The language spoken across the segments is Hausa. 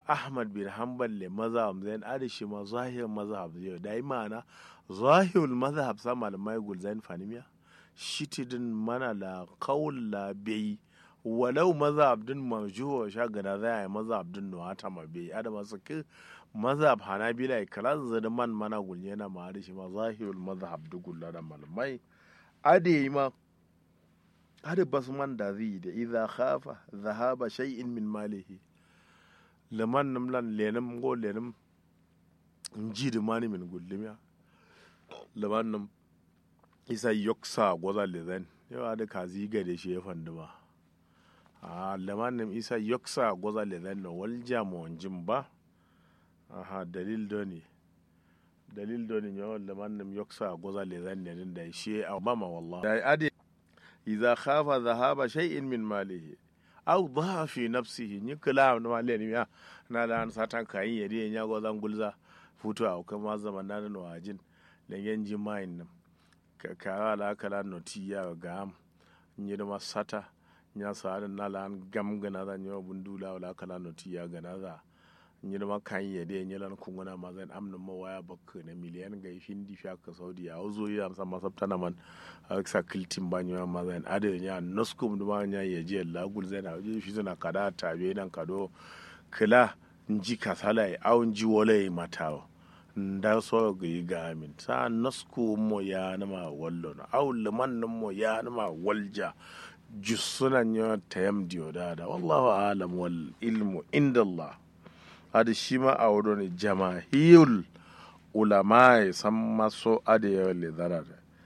ahmad bin hanbal le mazhab zain adi shi ma zahir mazhab zai da yi ma'ana zahirul mazhab sa malamai gulzain fanimiya shitidin mana la qaul la bai walau mazhab din marjuwa sha gana za a yi mazhab din no hata ma bai ada masu ki mazhab hanabila kalan zada man mana gulye na ma adi shi ma zahirul mazhab dugulla da malamai adi ma adi basu man da zai da idza khafa dhahaba shay'in min malihi leman nim lan lenim go lenim nji di mani min gullimiya leman nim isa yoksa goza lezen yawa da kazi gade shi ya fanduma a leman nim isa yoksa goza lezen no wal jamo jim ba aha dalil doni dalil doni nyo leman nim yoksa goza lezen ne din da shi a mama wallahi da adi idza khafa dhahaba shay'in min malihi aw dha fi nafsihi ni kala na male ni ya na da an satan kayin yadi ya go zan gulza futu a kuma zaman na da wajin lengen ji main nan ka ka ala kala noti ya ga am ni da masata nya sa da na lan gam gana da nyo bundula wala kala noti ya gana za ni da makan yadi ya lan kunguna ma zan amna ma waya bakka na miliyan ga hindi fi ka saudi ya zo ya amsa masabta na man sa kiltin ba nyo ma zan ade nya noskum duma nya ya je la gul zan a je fi zana kada tabe nan kado kila nji kasala ya au nji wala ya matawo nda so ga yi ga amin sa nosku mo ya na ma wallo na au liman nan mo ya na ma walja jusuna nya tayam diyo da da wallahu alam wal ilmu inda Allah adi shi ma a wuro ne jamahiyul ulama ya san maso adi ya le zarar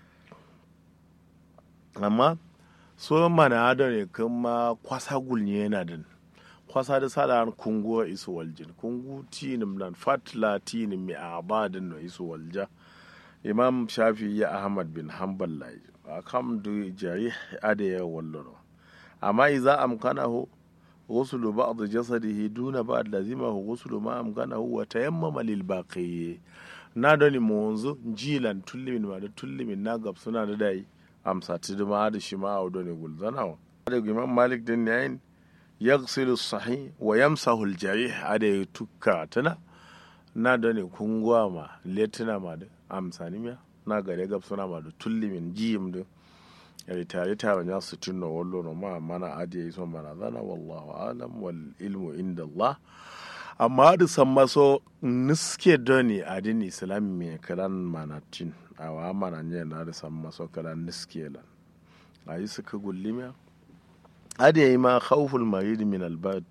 amma so mana ado ne kuma kwasa gulni yana din kwasa da sada kungu isu waljin kungu tinim nan fatla tinim mi abadin no isu walja imam shafi ya ahmad bin hanbal lai akam du jari ade ya wallo amma iza amkanahu غسل بعض جسده دون بعض لزمه غسل ما أمكنه وتيمم للباقي نادني منذ جيلا تلمين ما تلمين ناقب سنة داي أمسا تدما هذا شما أو دوني قول زناو هذا إمام مالك دين يعين يغسل الصحيح ويمسح الجريح هذا يتكا تنا نادني كونغوا ما لتنا ما أمسا نميا naga da gab suna ma da tullimin jiyim da yari tare tare ya su tunna wallo no ma mana adiye so mana zana wallahu alam wal ilmu inda Allah amma da san maso niske doni adin islam me kalan manatin awa mana ne na da san maso kalan niske lan ayi suka gullimiya adiye ma khawful marid min al bad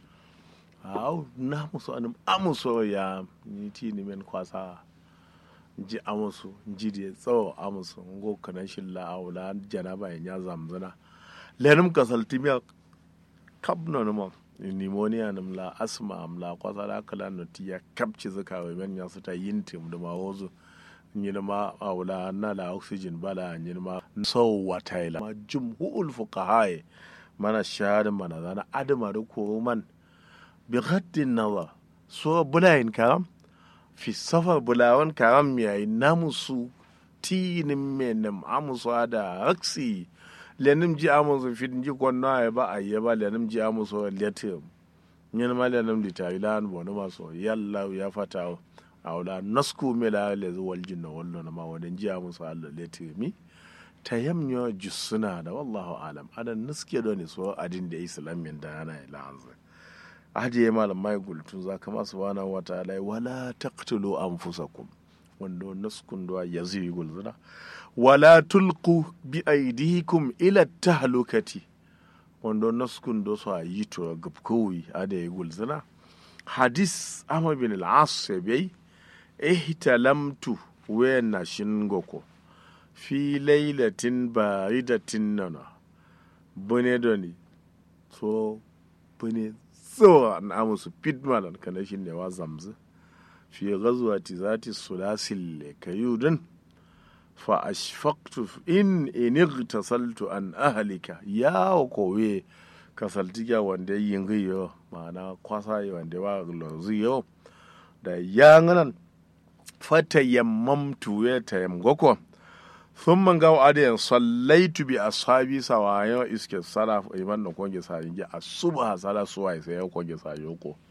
aw na muso anum amuso ya ni ti ni men kwasa ji amusu ji da tsawo amusu ngo kana shilla awla janaba ya zamzana lenum kasalti miya kabno numa pneumonia num la asma am la kwasala kala no tiya kapci zaka wa men ya suta yintim da ma wozu nyina ma awla na la oxygen bala nyina ma so wataila ma jumhul fuqaha mana shahada mana zana adama da ko man bi ghaddin nazar so bulayin karam fi safar bulawan karam yayi namusu tinin menem amusu ada aksi lenim ji amusu fit ji kwanno ay ba ayya ba lenim ji amusu letim nyen ma lenim di tailan bono maso yalla ya fata awla nasku mela le wal jinna wallo na ma wadan ji amusu Allah letimi tayamnyo jusuna da wallahu alam adan niske do ne so adin da islamin da yana ila anzai ajiye malamai gultun za ka masu wana wata alai wala taqtulu anfusakum wanda naskun da ya zai gulzuna wala tulqu bi aidikum ila tahlukati wanda naskun da su yi to gabkowi ada ya gulzuna hadis amma bin al-as bai ihtalamtu wa na shingoko fi lailatin baridatin nana bune doni so bune tsawa na amusu pitmalan kana shi ne wa zamzu fi gazuwa ti zati sulasil le kayudin fa ashfaqtu in inigtasaltu an ahlika ya kowe kasaltiga wanda yin giyo ma'ana kwasa yi wanda wa lozu yo da ya nganan fata yammamtu ya tayammgoko sun man gawa adiyan sallaitu bi ashabi sawayo iske sala iman da konge sa yingi asuba sala suwa sai ya konge sa yoko